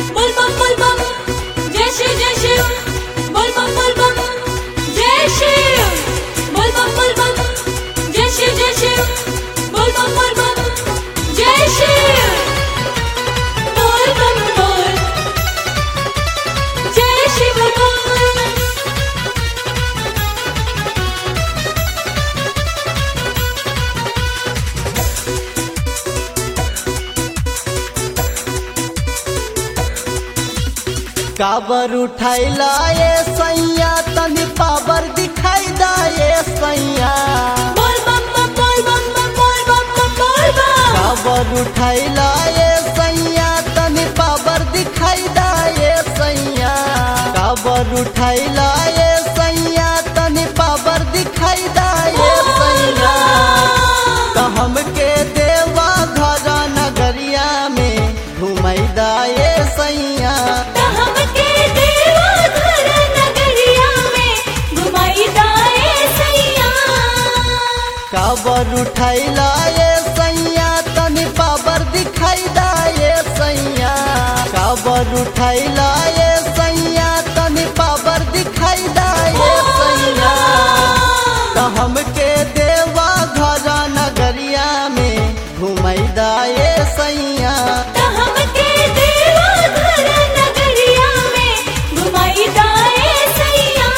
बोल बम बोल बम जय शिव जय शिव बोल बम बोल बम जय शिव बोल बम बोल बम जय शिव जय शिव बोल बम बोल बम जय शिव बोल बम बोल जय शिव बोल काबर उठाइला ये सैया तनी पावर दिखाई दा ये सैया बोल बम बम बोल बम बम बोल बम बम बोल बम काबर उठाइला ये सैया तनी पावर दिखाई दा ये सैया काबर उठाइला ये सैया तनी पावर दिखाई दा ये सैया तो हमके देवा घर नगरिया में घुमाई दा ये सैया हमके देवा घर नगरिया में घुमाई दाए सैया काबर उठाइला ये सैया तनी पावर दिखाई दा ये सैया काबर उठाइला ये सैया तनी पावर दिखाई दा ये सैया तो हमके देवा घर नगरिया में घुमाई दा ये सैया हमके देवा घर नगरिया में घुमाई दाए सैया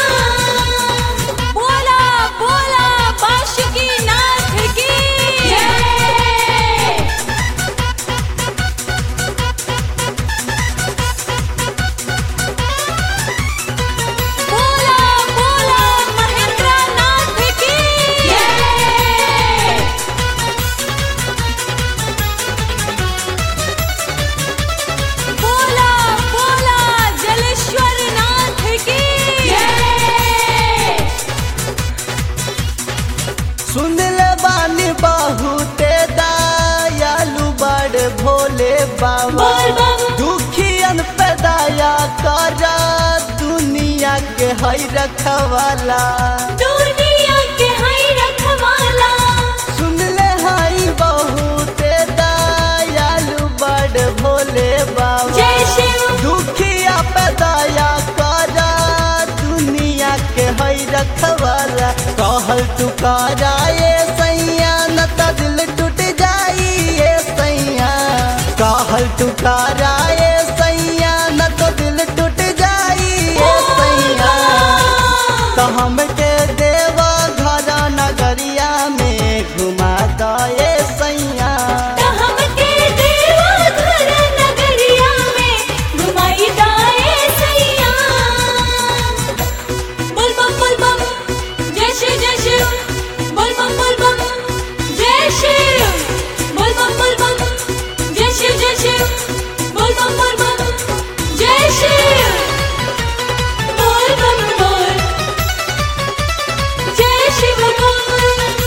बोला बोला बाशुकी नाथ की जय बोला बोला महेंद्र नाथ की जय बोला बोला जलेश्वर नाथ की जय सुन ले बानी बहुते दयालु बड़ भोले बाबा बोल बम। दुखियन पे दया कर दुनिया के हई रखवाला दुनिया के हई रखवाला सुन ले हई बहुते दयालु बड़ भोले बाबा जय शिव दुखिया पे दया कर दुनिया के हई रखवाला कहल तू करा ये सैया न त दिल टूट जाई ये सैया कहल तू करा ये सैया न तो दिल टूट जाई ये सैया तो हमके देवा घर नगरिया में घुमा द ये सैया हमके देवा घर नगरिया में घुमाई दाए सैया बोल बम बोल बम जय शिव जय शिव बोल बम बोल बम जय शिव बोल बम बोल बम जय शिव जय शिव बोल बम बोल बम जय शिव बोल बम बोल जय शिव बोल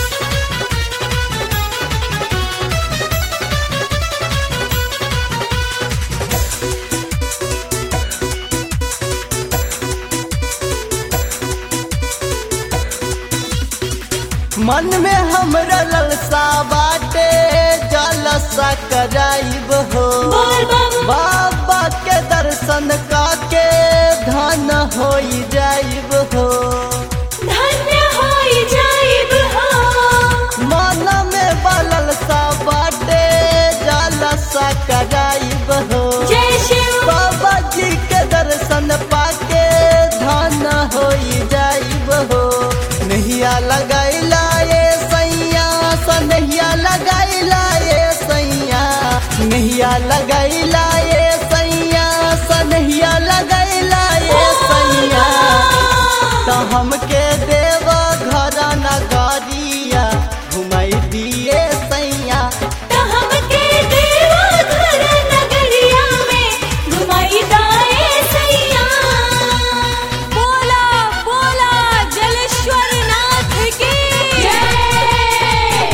मन में हमरा ललसा बाटे जलसा कराइब हो बोल बम बाबा के दर्शन काके धन होई जाइब हो धन्य होई जाइब हो मन में बललसा बाटे जलसा कराइब हो जय शिव बाबा जी के दर्शन पाके धन होई जाइब हो नहिया लगाइला ये सैया सनहिया लगाइला ये सैया नहिया लगाइला ये सैया सनहिया लगाइला ये सैया तो हमके देव घर नगरिया घुमाई दिए सैया हमके देवा घर नगरिया में घुमाई दाए सैया बोला बोला जलेश्वर नाथ की जय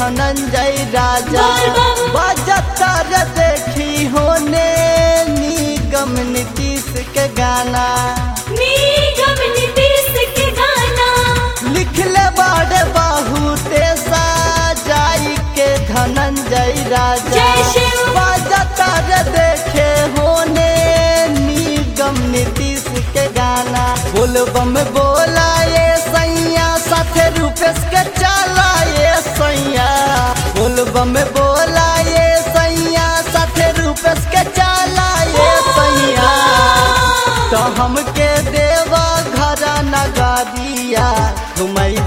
धनंजय राजा बोल बम। बजतर देखी होने निगम नीतीश के गाना निगम नीतीश के गाना लिखले बड़े बहुते साजाई के धनंजय राजा जय शिव। बजतर देखे होने निगम नीतीश के गाना बोलबम बोला ये सैया साथे रूपेश के चला ये सैया बोलबम बोला ये सैया साथे रूपेश के चला ये सैया तो हमके देवा घर नगरिया घुमैया